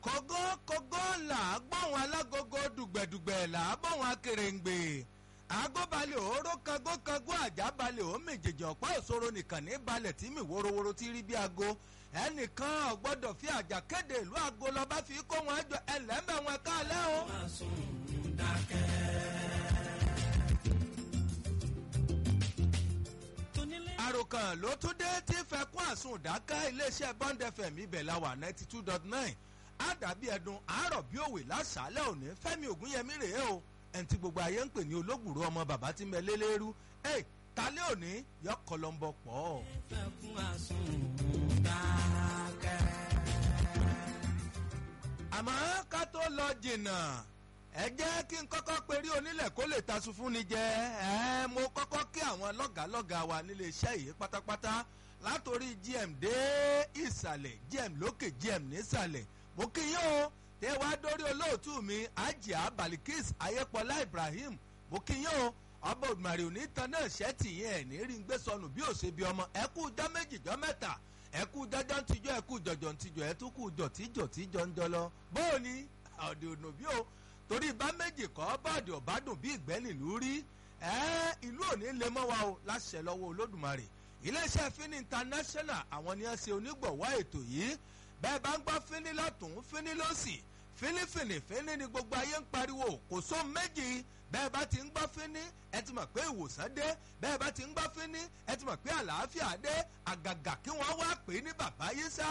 kógó kógó là á gbóhùn alágogo dùgbẹ̀dùgbẹ̀ là á gbóhùn akèrèǹgbè agbóbalẹ̀ òóró kagó kagó àjábalẹ̀ ó méjèèjì ọ̀pá òṣòro nìkan ní balẹ̀ tí mi worowóró ti rí bí aago ẹnìkan ọ̀gbọ́dọ̀ fi àjà kéde ìlú aago lọ́ba fi kó wọn jọ ẹlẹ́mẹ̀ wọn káàlẹ́ o. àròkàn ló tún dé tí fẹkún àsùn dáká iléeṣẹ́ bond fm ibẹ̀ la wà ninety two dot nine àdàbí ẹdun àárọ̀ bí òwe lásàálẹ̀ òní fẹ́mi ògúnyẹmí rèé o ẹni tí gbogbo ayé ń pè ní olóògbòrò ọmọ bàbá tí ń bẹ lélẹ́rú ẹ̀ talẹ́ òní yọ kọlọ́mbọ pọ̀. fẹkún àsùn dákẹ́. àmọ́ ká tó lọ jìnnà ẹ jẹ́ kí n kọ́kọ́ perí onílẹ̀ kó lè tasun fún ni jẹ ẹ mo kọ́kọ́ kí àwọn lọ́gàálọ́gàá wa nílé iṣẹ́ yìí pátápátá látòrí gm dé ìsàlẹ̀ gm lókè gm nísàlẹ̀ mo kí yín o tẹ wá dórí olóòtú mi ajia balikis ayépọlá ibrahim mo kí yín o ọba òdùmarè òní tan náà ṣẹ́ẹ̀tì yẹn ẹ̀ ní rí ń gbé sọnù bí òṣè bí ọmọ ẹ kú jọ méjì jọ mẹ́ta ẹ kú jọjọ ń tijọ́ ẹ kú jọjọ ń tijọ́ ẹ tún kú jọ̀tíjọ̀ tíjọ́ ń jọ lọ bóò ni ọ̀dẹ̀ ònà bí o torí bá méjì kọ́ bọ́ọ̀dì ọ̀bádùn bí ìgbẹ́ nílùú rí ẹ́ ìlú òní lè mọ́ wa o láṣẹ lọ́wọ́ olódùmarè iléeṣẹ́ fini international àwọn ni wọ́n ṣe onígbọ̀wọ́ ètò yìí bẹ́ẹ̀ bá ń gbọ́ fini lọ́tún fini lọ́sì fínífìní fíní ni gbogbo ayé ń pariwo kò só méjì bẹ́ẹ̀ bá ti ń gbọ́ fíní ẹ ti mọ̀ pé ìwòsàn dé bẹ́ẹ̀ bá ti ń gbọ́ fíní ẹ ti mọ̀ pé àlàáfíà dé àgàgà kí wọ́n wá pè é ní bàbá yìí sá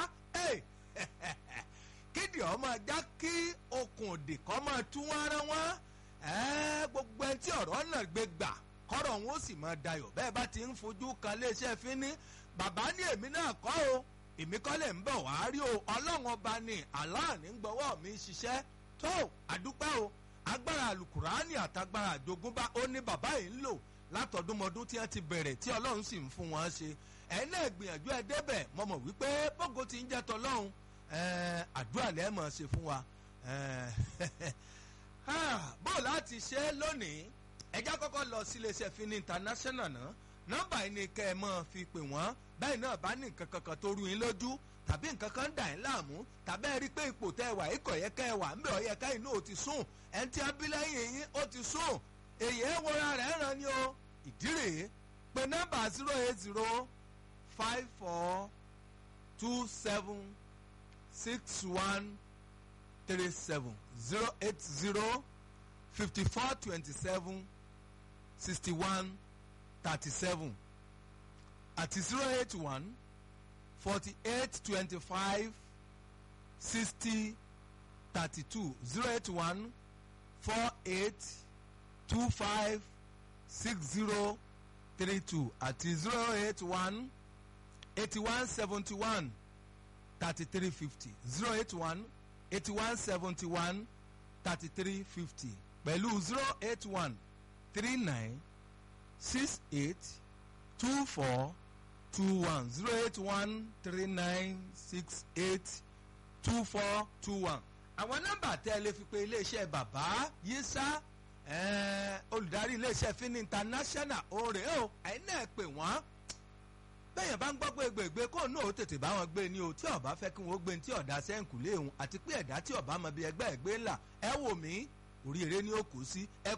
kídì ọmọ ajá kí okùn òdì kọ́ máa tú wọn ara wọn gbogbo ẹni tí ọ̀rọ̀ náà gbé gbà kọ́rọ̀ wọn ó sì máa dayọ̀ bẹ́ẹ̀ bá ti ń fojú kan léṣẹ́ fíní bàbá ní èmi náà kọ́ o èmi kọ́ lè ń bọ̀ wá rí o ọlọ́run ọba ni aláàní ń gbọ́wọ́ mi ṣiṣẹ́ tó àdúpẹ́ o agbára alukurani àtagbára àjogúnbá ó ní bàbá yìí ń lò látọdúnmọdún tí wọ́n ti bẹ̀rẹ̀ tí ọlọ́run sì ń fún wọn ṣe ẹ̀yin náà gbìyànjú ẹ débẹ̀ mo mọ̀ wípé bógo ti ń jẹ́ tọlọ́run àdúrà lẹ́ẹ̀ mọ̀ ṣe fún wa bó láti ṣe lónìí ẹjá kọ́kọ́ lọ sí iléeṣẹ́ fini international náà nọ́mbà yìí ni kẹ́ ẹ mọ́ fi pè wọ́n báyìí náà bá ní nǹkan kankan tó rú yín lójú tàbí nǹkan kan dà yín láàmú tàbí ẹ rí i pé ipò tẹ́ ẹ wà ikọ̀ yẹ kẹ́ ẹ wà ń bẹ̀ ọ yẹ ká inú ò ti sùn ẹni tí abilẹ́yìn yín ó ti sùn èyí ẹ wọra rẹ̀ ràn ní o ìdí rèé pé nọ́mbà zero eight zero five four two seven six one three seven zero eight zero fifty four twenty seven sixty one thirty-seven àti zero eight one forty-eight twenty-five sixty thirty-two zero eight one four eight two five six zero three two àti zero eight one eighty-one seventy-one thirty-three fifty zero eight one eighty-one seventy-one thirty-three fifty pẹ̀lú zero eight one three nine six eight two four two one zero eight one three nine six eight two four two one. àwọn nọ́mbà tẹ́ ẹ lè fi pe iléeṣẹ́ bàbá yísà olùdarí iléeṣẹ́ fini international oore o ẹ̀yin náà pè wọ́n bẹ́ẹ̀yàn bá ń gbọ́ pé gbègbè kó náà ó tètè bá wọn gbé ni o tí ọba fẹ́ kí wọ́n gbé ní tí ọ̀dà sẹ́ǹkù léhùn àti pé ẹ̀dá tí ọba mọ bí ẹgbẹ́ ẹ̀gbẹ́ ńlá ẹ wò mí orí eré ni ó kù sí ẹ